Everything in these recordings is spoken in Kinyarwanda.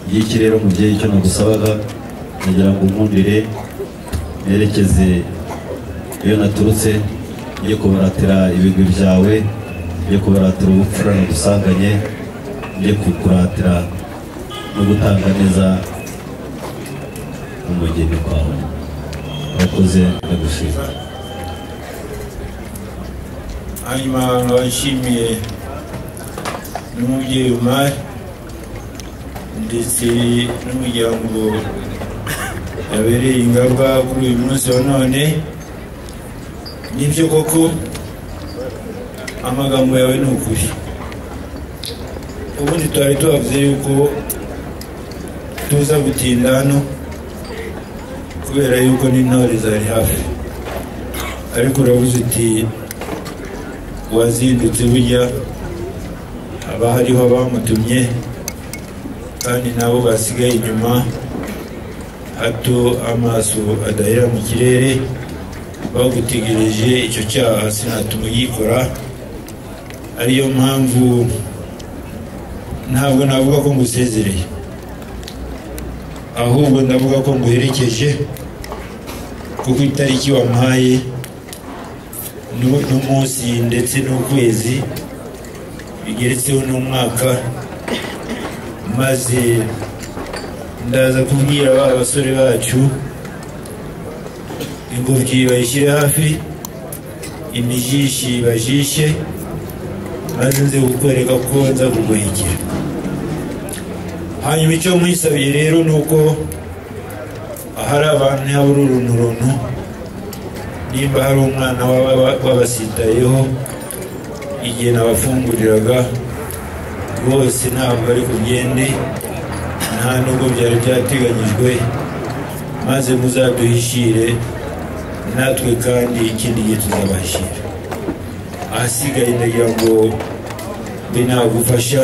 ngiki rero mubyeyi icyo nagusabaga ndagira ngo nkundire nerekeze iyo naturutse njye kubaratira ibigwi byawe njye kubaratira ubupfura nagusanganye njye kukuratira no gutanga neza umugeni kwawe urakoze ndagushimira hanyuma abantu bashimiye n'umubyeyi umari ndetse n'umuryango yabereye ingamba kuri uyu munsi wa none nibyo koko amagambo yawe ni ukuri ubundi twari tubavuze yuko tuza gutinda hano kubera yuko n'intore zari hafi ariko urabuze uti uwazindutse burya haba hariho abamutumye kandi nabo basigaye inyuma hato amaso adahera mu kirere bagutegereje icyo cyaha sinatuma yikora ariyo mpamvu ntabwo navuga ko ngusezereye ahubwo ndavuga ko nguherekeje kuko itariki wampaye nu- n'umunsi ndetse n'ukwezi bigeretseho n'umwaka maze ndaza kubwira ba basore bacu ingobyi bayishyire hafi imijishi bajishe maze nze kukwereka ko nza kuguhekera hanyuma icyo mwisabiye rero ni uko ahari abantu habura urunturuntu nimba hari umwana waba- waba- wabasitayeho igihe nabafunguriraga rwose ntabwo ari kugende nta nubwo byari byateganyijwe maze muzaduhishire natwe kandi ikindi gihe tuzabashyira ahasigaye ndagira ngo mbe nagufasha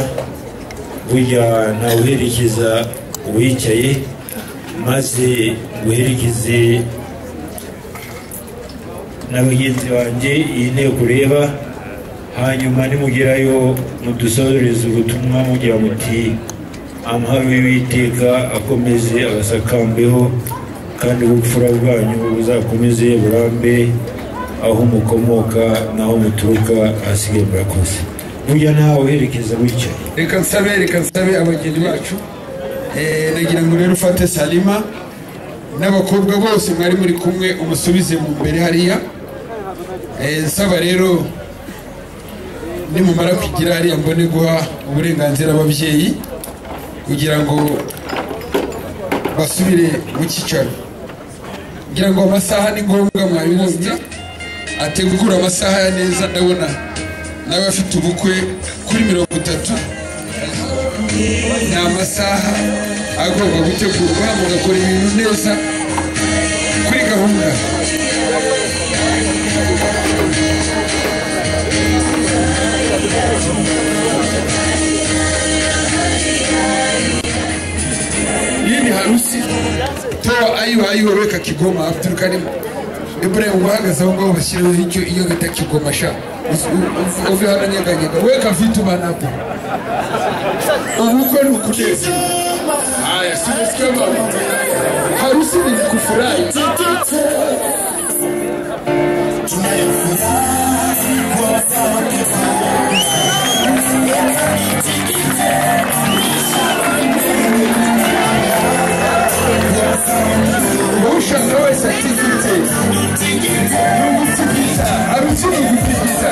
burya nawuherekeza uwicaye maze nguherekeze na bagenzi banjye iyi nteko ureba hanyuma nimugerayo mudusoreze ubutumwa mugira muti amahoro y'uwiteka akomeze abasakambeho kandi ubupfura bwanyu buzakomeze burambe aho mukomoka n'aho muturuka ahasigaye murakoze burya ntawe uherekeza gutya reka nsabe reka nsabe abageni bacu Eh, nagira ngo rero ufate salima n'abakobwa bose mwari muri kumwe umusubize mu mbere hariya Eh, nsaba rero nimumara kugira hariya mbone guha uburenganzira ababyeyi kugira ngo basubire mu cyicaro ngira ngo amasaha ni ngombwa mwabibonye ategura amasaha ya neza ndabona nawe afite ubukwe kuri mirongo itatu ni amasaha agomba gutegurwa mugakora ibintu neza kuri gahunda hii ni harusi toa ayiwa ayiwa weka kigoma afu turukane ibrahim guhagaze aho ngaho bashyireho icyo iyo bita kigoma sha Usi- u- u- uve hano nyeganyega weka vitu manapo ubukwe ni ukunezi haya sinisikia mama harusi ni kufurahi wowe ushaka wese atigite ni ugutigita harusi ni ugutigita harusi ni ugutigita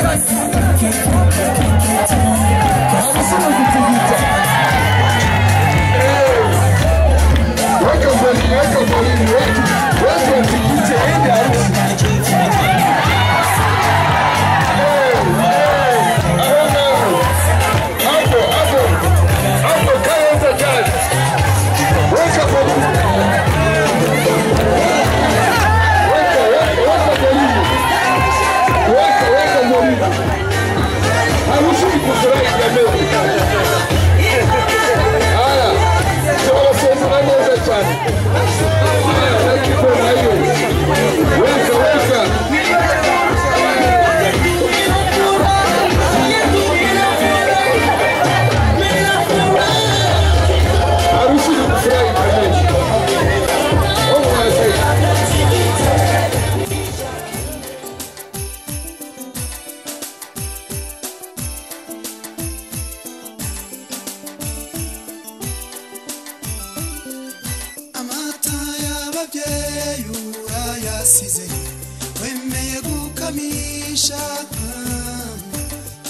weka mbere weka mbere weka weka utigite ende harusi ababyeyi urayasize wemeye gukamisha dore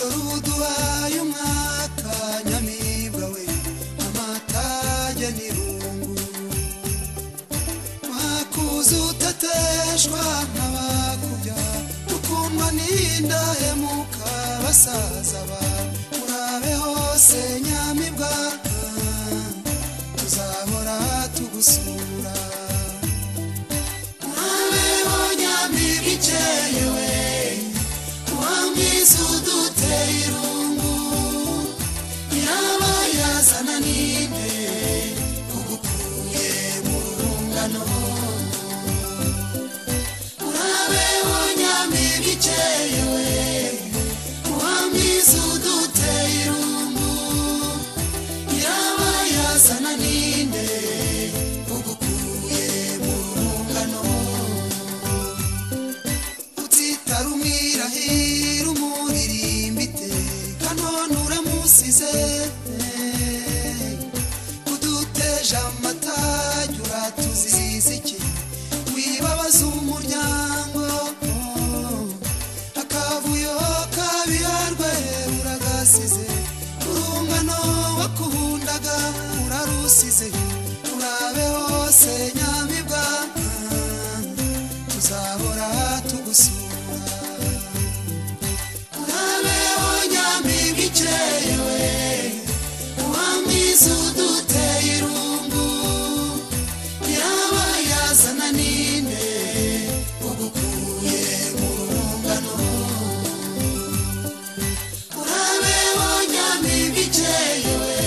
ubu duhaye umwaka nyamibwa we amatage n'irungu mwakuze utateshwa nk'abakubya ukundwa n'indahemuka basaza ba murabe hose nyamibwa tuzahora tugusura murabeho nyamibwa ikeyewe wamwiza uduteye irungu yaba yazana n'inde ugukuye mu rungano murabeho nyamibwa ikeyewe wamwiza uduteye irungu yaba yazana ninde ugukuye mu rungano utitara umwirahira umuririmbite kanone uramusize uduteje amatage uratuziza iki wibabaza umuryango akavuyo kabirarwe uragasize urungano wakundaga urarusize urabe hose nyamibwa tuzahora tugusura urabeho nyamibwa ikeye we uwamwiza uduteye irungu yaba yazana ninde ugukuye mu rungano urabeho nyamibwa ikeye we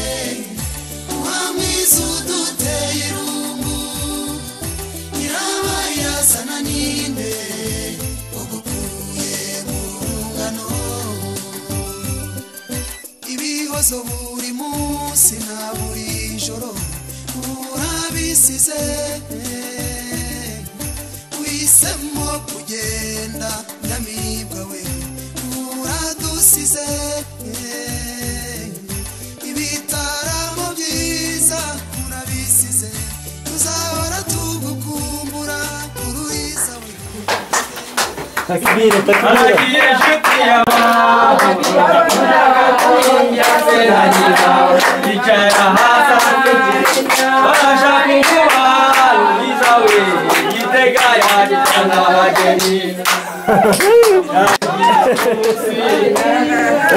uwamwiza uduteye irungu yaba yazana ninde ugukuye mu rungano ibihozo buri munsi na buri joro urabisize wisemo kugenda nyamibwa we uradusize ibitaramo byiza urabisize tuzahora tugukumbura ururiza we takbiri takbiri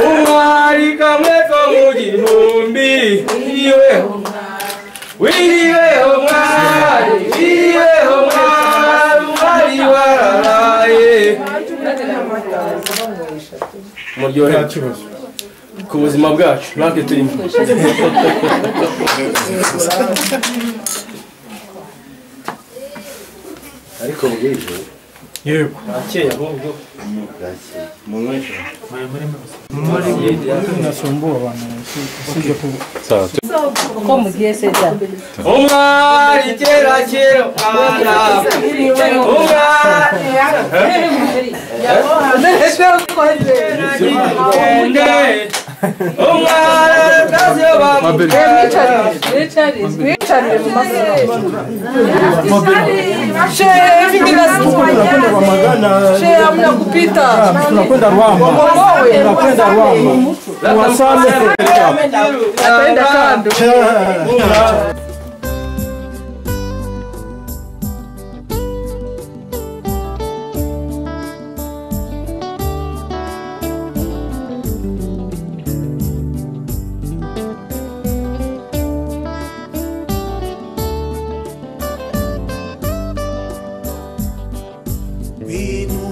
umwari kamwe ko mu gihumbi iriweho wiriweho mwari wiriweho mwari umwari wararaye muryohe ku buzima bwacu natwe turimo ariko bwije yego akeye ahubwo bwakeye umuntu wese nasumbuye abantu usibye kuba uko mugiye seta umwari kera kera mwana umwari wende umwari atazyo bamutera tunakwenda kwa magana tunakwenda ruamba tunakwenda ruamba wasame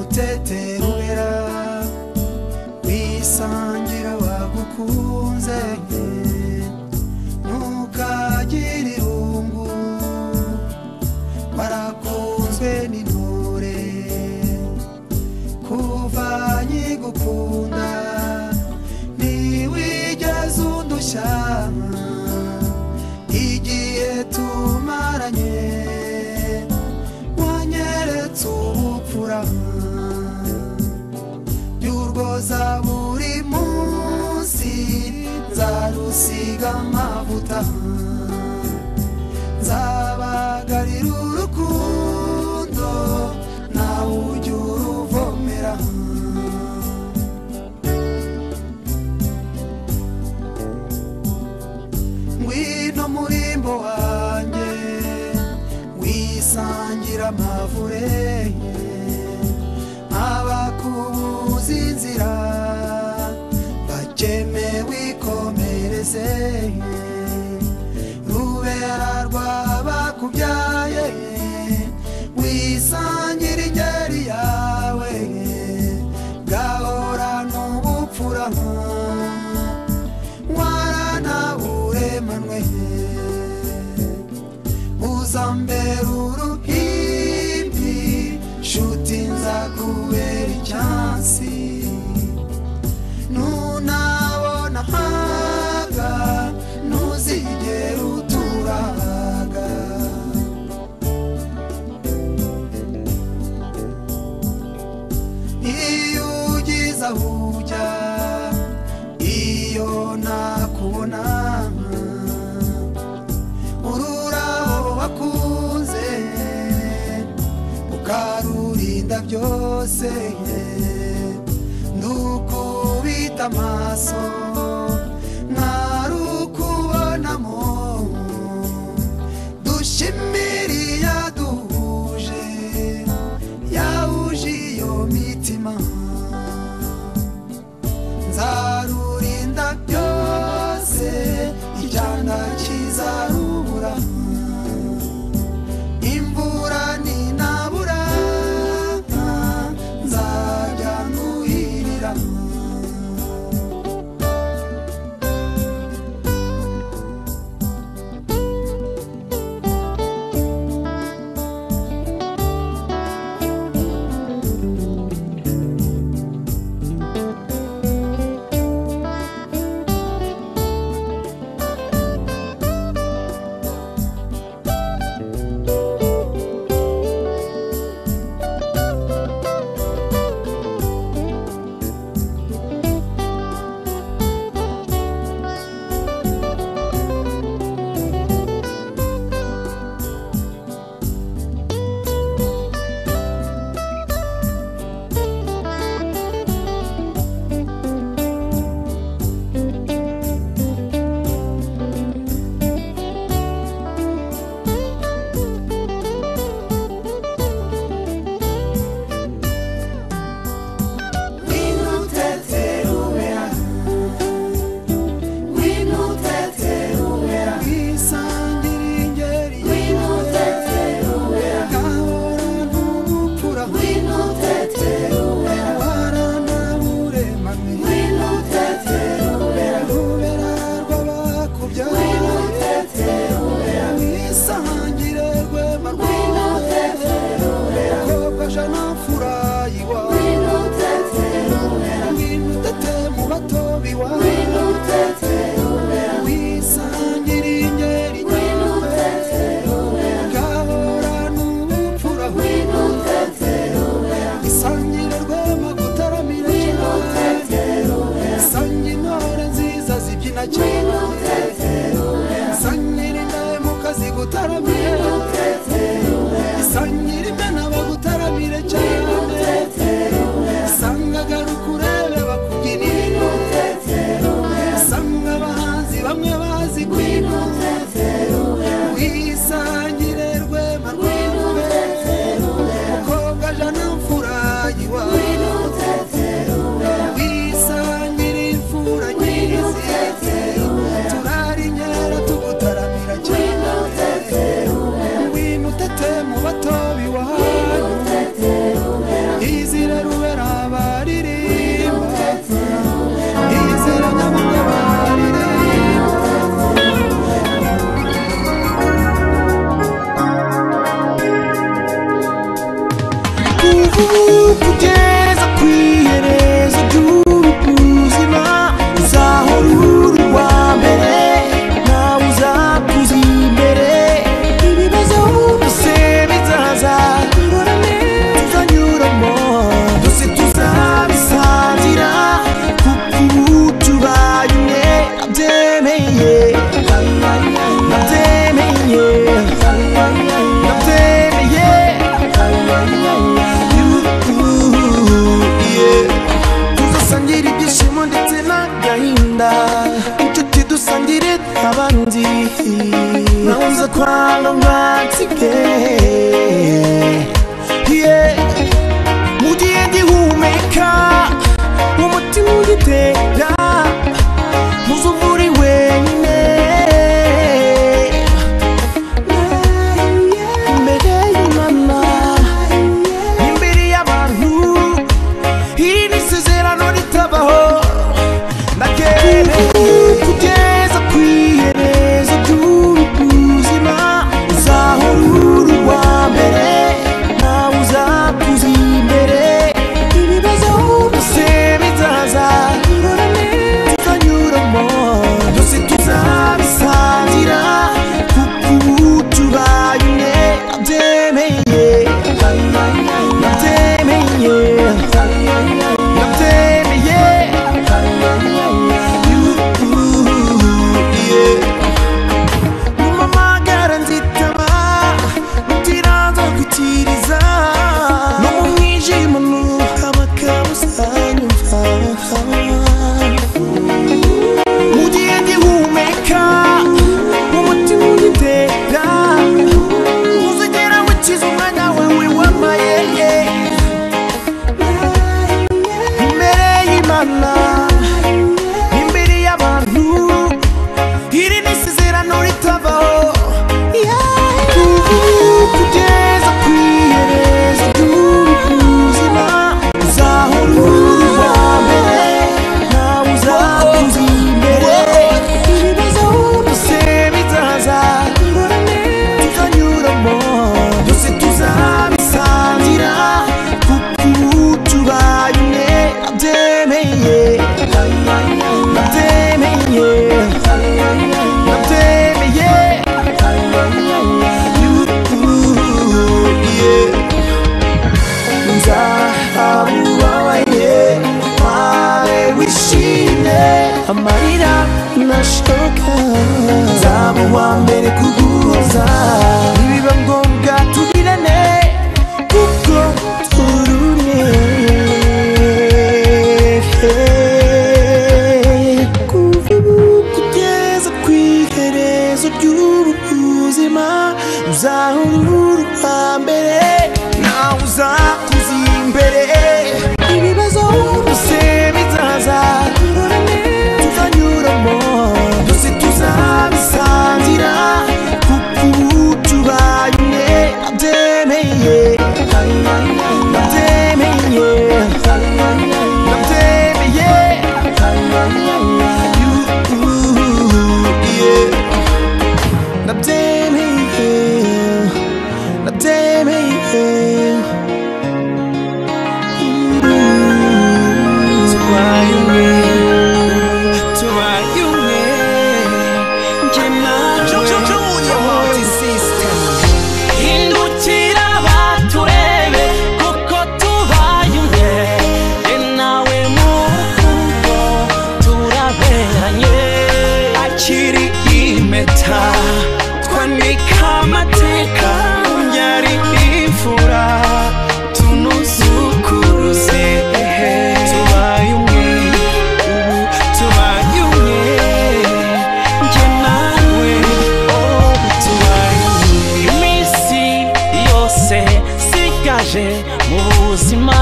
wimuteterubera wisangira wagukunze ntukagire irungu warakunzwe n'intore kuva nyigukunda ntiwigeze undushya igihe tumaranye wanyeretse ubupfura by'urwoza buri munsi nzarusiga amavuta nzabagarira urukundo murimbo wanjye wisangira amavure abakubuza inzira bakeme wikomereze rubera rwabakubyaye wisangira ingeri yawe gahora n'ubupfura warana uremanwe uzambera uruhimbi nshuti nzakubera icyansi nunabona haga ntuzigera uturaga iyo ugize aho ujya iyo nakubona ururabo wakunze ukarurinda byose ndukubita amaso ntarukubonamo dushimiriya duhuje yahuje iyo mitima nzarurinda byose icyana kizarubura imvura ninabura nzajya nuhirira Winoteteruwea. Winoteteruwea. Wisangira ingeri. Winoteteruwea. Gahora n'ubupfura. Winoteteruwea. Warana buremane. Winoteteruwea. Rubera rw'abakubyaye. Winoteteruwea. Wisangire rwemarwe. Winoteteruwea. Kobasha na furayiwa. Winoteteruwea. Winutete mu bato biwa. Winoteteruwea. Wisangire ingeri. Winoteteruwea. Gahora n'ubupfura. Winoteteruwea. Isangire rw'amagutaramira. Winoteteruwea. Sangira intore nziza zibyina cyane. Sangira indahemuka zigutaramira. Sangira imena bagutaramire cyane. Sanga garuka urebe bakubyinire. Sanga abahanzi bamwe bazi kwina. Wisangire rwema rw'intore. Mukobwa jana mfura yiwa. Wisangire imfura nyirizi. Turari inkera tugutaramira cyane. Nonza kwa romantike Yeah Mugihe gihumeka Umutima ugitera Muzo uri wenyine Imbere y'Imana Imbere y'abantu Iri ni isezerano ritabaho kugeza ku iherezo ry'ubuzima uzahora uri uwa mbere nawe uzakuza imbere ibibazo byose bizaza tukanyuramo byose tuzabisangira kuko ubu tubaye umwe nabyemeye nabyemeye nabyemeye mumamagara nzitaba mutiranza kwitiriza no mu mwijima nuhabaka uzanyumva mu gihe ngihumeka umutima ugitera uzigera wikiza umwanya wawe w'amayeye imbere y'imana imbere y'abantu iri ni isezerano ritabaho Ubu kugeza ku iherezo ry'ubuzima uzahora uri uwa mbere nawe uzakuza imbere ibibazo byose bizaza tukanyuramo byose tuzabisangira kuko ubu tubaye umwe abyemeye abyemeye abyemeye nzahabubabaye nawe wishimye amarira nashoka nzaba uwa mbere kuguhoza nibiba ngombwa tubirane kuko turumye kuva ubu kugeza ku iherezo ry'ubuzima uzahora uri uwa mbere nawe uzakuza imbere ibibazo byose bizaza tuzanyuramo byose tuzabisangira kuko ubu tubaye umwe abyemeye abyemeye abyemeye ndabyemeye ndabyemeye tubaye umwe tubaye umwe njye nawe hindukira baturebe kuko tubaye umwe njye nawe mu rugo turaberanye akiri impeta twanika amateka yari imfura tunuzukuruze ehe tubaye umwe ubu tubaye umwe njye nawe oh tubaye umwe iminsi yose sigaje mu buzima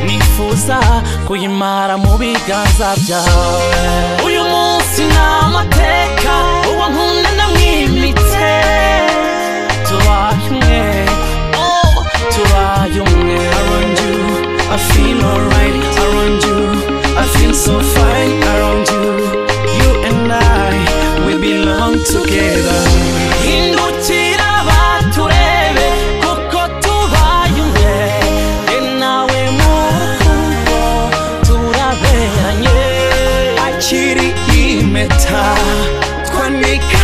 nifuza kuyimara mu biganza byawe uyu munsi ni amateka uwo nkunda namwimitse tubaye umwe oh tubaye umwe around you I feel alright around you I feel so fine around you you and I we belong together hindukira baturebe kuko tubaye umwe njye nawe mu rugo turaberanye akiri impeta twanika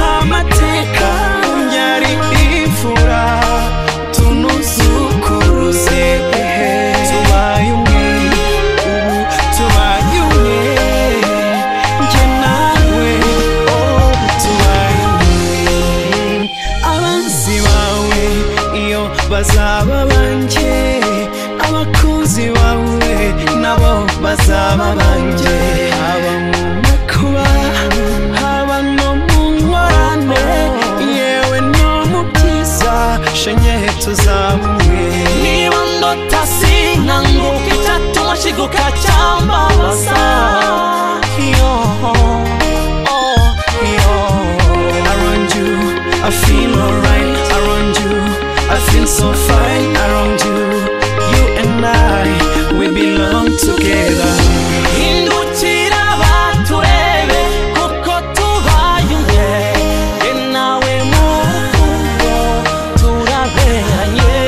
so fine around you. You and I, we belong together. Hindukira baturebe kuko tubaye umwe. Jye nawe murugo turaberanye.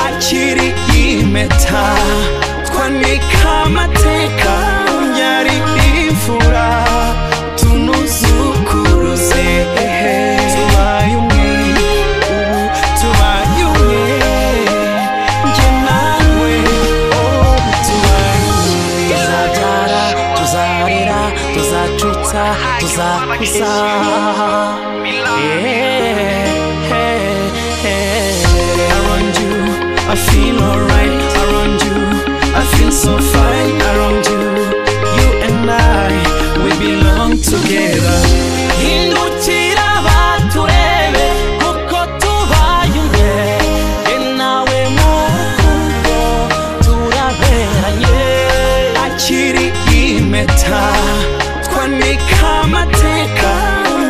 Akiri impeta, twanika amateka. Yari imfura, tunuzukuruze. Tubaye umwe, ubu tubaye umwe. Jye nawe, oh, tubaye umwe. Tuzabyara, tuzarera, tuzacutsa, tuzakuza. Yeah. Around you, I feel alright around you. I feel so fine around you. You and I, we belong together. Hindukira baturebe kuko tubaye umwe. Jye nawe murugo turaberanye. Akiri impeta twanika amateka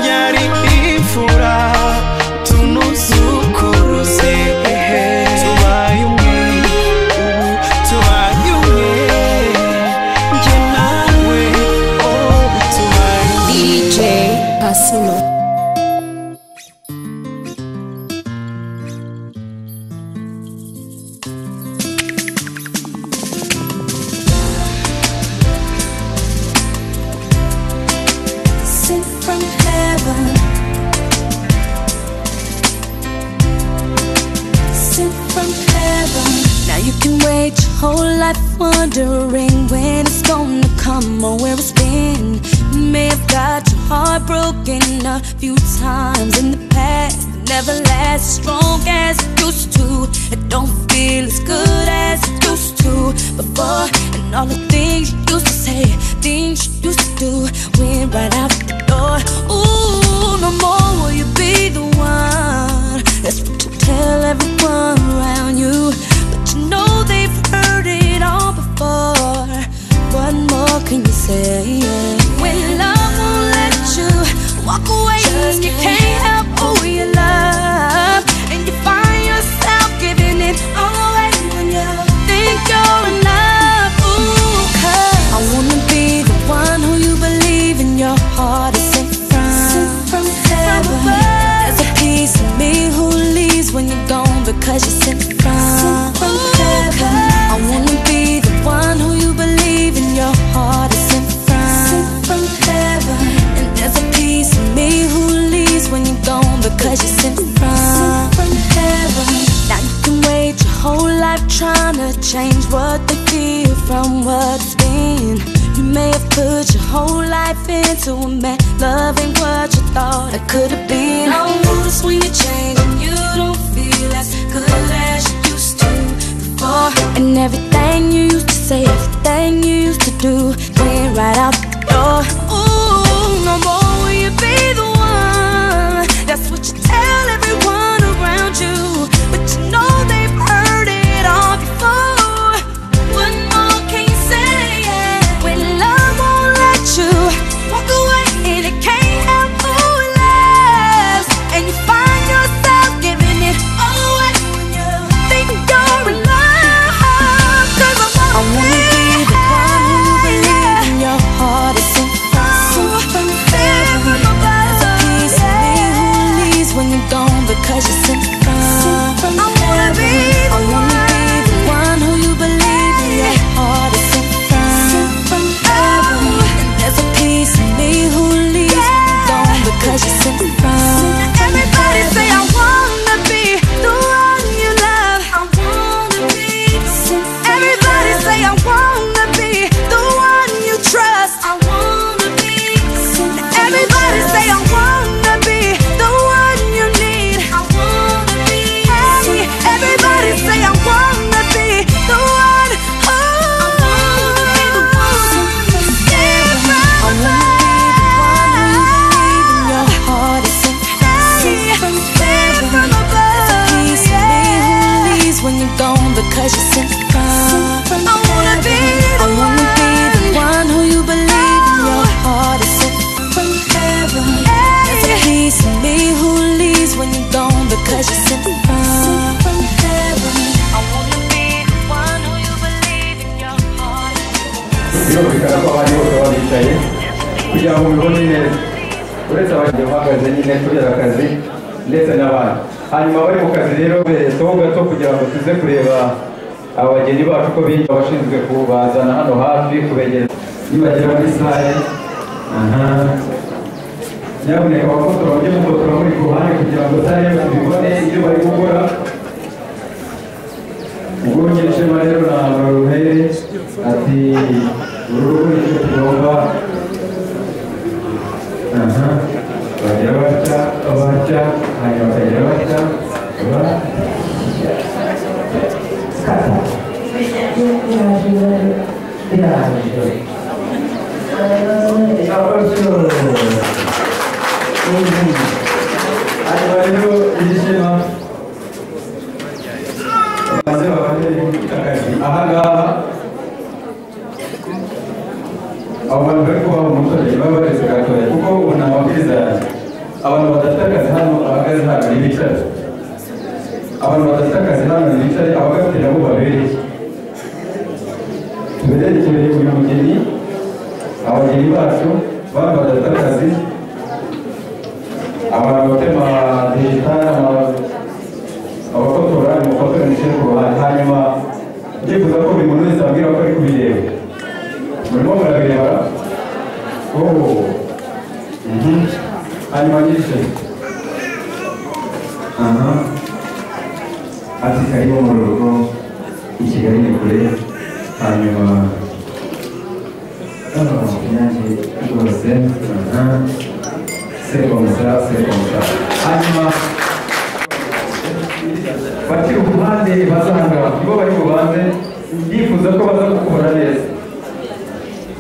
yari imfura tunuzukuruze tubaye umwe ubu tubaye umwe njye nawe oh tubaye umwe sent from heaven. Sent from heaven. Now you can wait your whole life wondering when it's gonna come or where it's been. You may have got your heart broken a few times in the past. but Never last as strong as it used to. It don't feel as good as it used to before. And all the things you used to say, things you used to do, went right out the door. Ooh, no more will you be the one. That's what you tell everyone around you. But you know they've heard it all before. What more can you say? When love won't let you walk away, just you can't help who you love. And you find yourself giving it all away when you think you're enough. Ooh, 'cause I wanna be the one who you believe in your heart is sent from. Sent from heaven. There's a piece of me who leaves when you're gone because you're sent from. Ooh, 'cause I wanna be the one who you believe in your heart is sent from. from heaven. And there's a piece of me who leaves when you're gone because you're sent from. from heaven. Now you can wait your whole life trying to change what they feel from what's been. You may have put your whole life into a man, loving what you thought it could have been. No rules when you change and you don't feel as good as you used to before. And everything you used to say, everything you used to do, went right out the door. Ooh, no more will you be the one. That's what you tell everyone around you. But you know they've heard it all before. What more can you say? When love won't let you walk away, and it can't help who it loves. And you find yourself giving it all away when you think you're in love. 'Cause I wanna, be the one who believes in your heart is sent from, from heaven above. There's a piece of me who leaves when you're gone because you're sent from. I wanna be the one who you believe in your heart is sent from heaven. And there's a piece of me who leaves when you're gone because you're sent from. Everybody say I wanna be the one you love. I wanna be. Everybody say I wanna be the one you trust. I wanna be. Everybody say I wanna be the one you need. I wanna kugira ngo mubibone neza uretse abagiye bahagaze nyine kubera akazi ndetse n'abandi hanyuma abari mu kazi rero berekeho gato kugira ngo tuze kureba abageni bacu ko biga abashinzwe kubazana hano hafi kubegereza nibagera muri sare aha nyamuneka abafotora mujye mufotora muri ku ruhande kugira ngo sare tubibone ibyo bari gukora ubwo nyirishema rero na baruhere ati uru rugo nicyo tugomba aha bagera batya batya hanyuma bakagera batya ba- hanyuma rero nyirishema maze babone akazi ahangaha abo bantu bari kubaha umuturage baba bareze gatoya kuko ubu ni amabwiriza yanjye abantu badafite akazi hano abakazi hano ntibicare abantu badafite akazi hano ntibicare abagafite nabo babereye tubererekeye uyu mugeni abageni bacu bantu badafite akazi abantu batema digitari abafotora abafotora ndetse ku ruhande hanyuma ndifuza ko buri muntu wese abwira ko ari kubireba murimo murabireba oh mhm hanyuma nyinshi aha ati karibu mu rugo i kigali ni kure hanyuma hano inyange rwose aha sekomsa sekomsa hanyuma bakiri ku ruhande basanga nibo bari bubanze yifuza ko baza gukora neza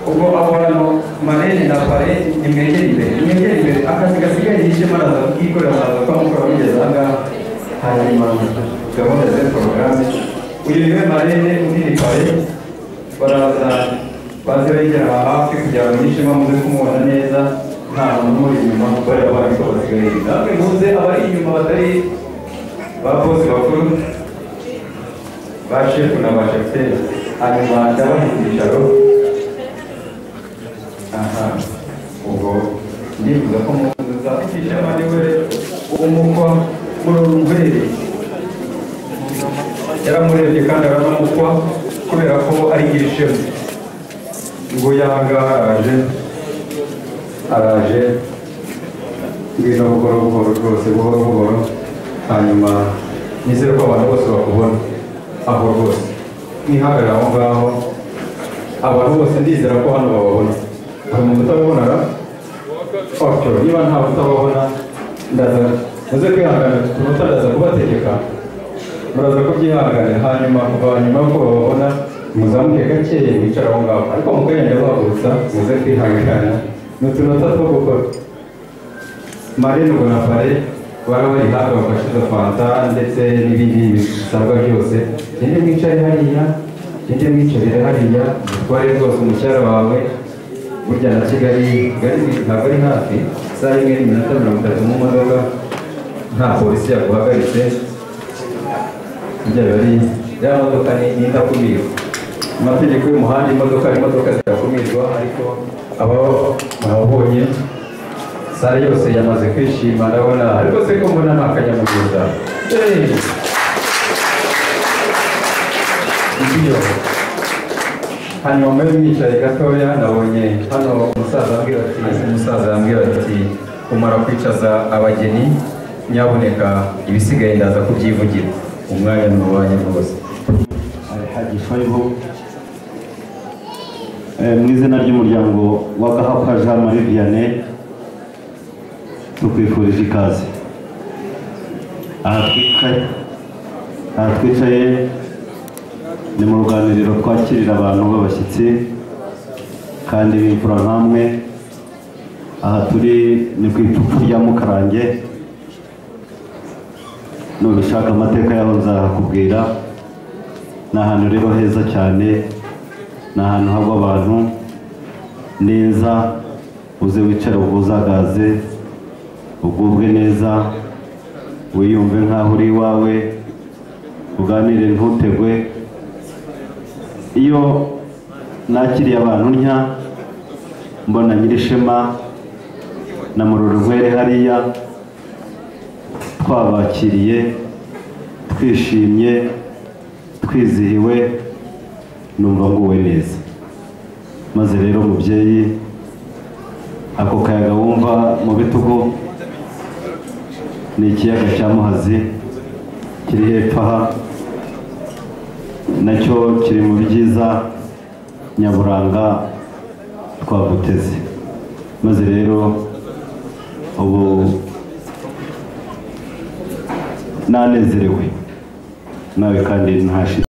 ubwo abo bantu marene na pare nimwegere imbere nimwegere imbere akazi gasigaye yishema araza kikorera araza kwamukora mugeze ahangaha hanyuma gahunda ze porogaramu uyu niwe marene undi ni pare baraza baze begera aha hafi kugira ngo yishema muze kumubona neza nta muntu umuri inyuma kubera abandi ko basigaye namwe muze abari inyuma batari bakozi bakuru ba shefu na ba shefuteri hanyuma ndabaha ibyicaro aha ubwo ndifuza ko muza icyicaro niwe umukwa murorumveri yaramurebye kandi aranamukwa kubera ko ari ishema ngo yanga araje araje ngwino buhoro buhoro rwose buhoro buhoro hanyuma nizere ko abantu bose bakubona aho rwose mwihagarara aho ngaho abantu bose ndizera ko hano bababona hari umuntu utababona ra otyo niba nta utababona ndaza muze kwihanganira utunota ndaza kubategeka muraza kubyihanganira hanyuma kuva nyuma ko bababona muzamuke gakeye mwicara aho ngaho ariko mukagenda bahagurutsa muze kwihanganira ni utunota two gukora marene ubona pare baba bari hafi bafashe izo fanta ndetse n'ibindi bisabwa byose gende mwicare hariya gende mwicarire hariya utware rwose umucyara wawe burya na kigali kigali ntabwo ari hafi saa imwe n'iminota mirongo itatu mu modoka nta polisi yaguhagaritse burya biba ari ya modoka ni ni indakumirwa mu mategeko y'umuhanda imodoka imodoka zirakumirwa ariko aba barabonye sare yose yamaze kwishima ndabona rwose ko mbona ni akanyamugisha ibyo hanyuma muri mwicaye gatoya nabonye hano umusaza yambwira ati umusaza yambwira ati kumara kwicaza abageni nyaboneka ibisigaye ndaza kubyivugira umwanya ni uwanyu rwose Alhaji Faibo Eh, mu izina ry'umuryango wa Gahapa Jean Marie Vianney tukwifurije ikaze aha twicaye aha twicaye ni mu ruganiriro twakirira abantu b'abashyitsi kandi b'imfura nk'amwe aha turi ni ku ipfupfu rya mukarange nubishaka amateka yaho nzahakubwira ni ahantu rero heza cyane ni ahantu hagwa abantu neza uze wicare ubuzagaze ugubwe neza wiyumve nk'aho uri iwawe uganire ntutegwe iyo nakiriye abantu ntya mbona nyirishema na mururugwere hariya twabakiriye twishimye twizihiwe numva nguwe neza maze rero mubyeyi ako kayaga wumva mu bitugu ni ikiyaga cya muhazi kiri hepfo aha nacyo kiri mu byiza nyaburanga twaguteze maze rero ubu nanezerewe nawe kandi ntashira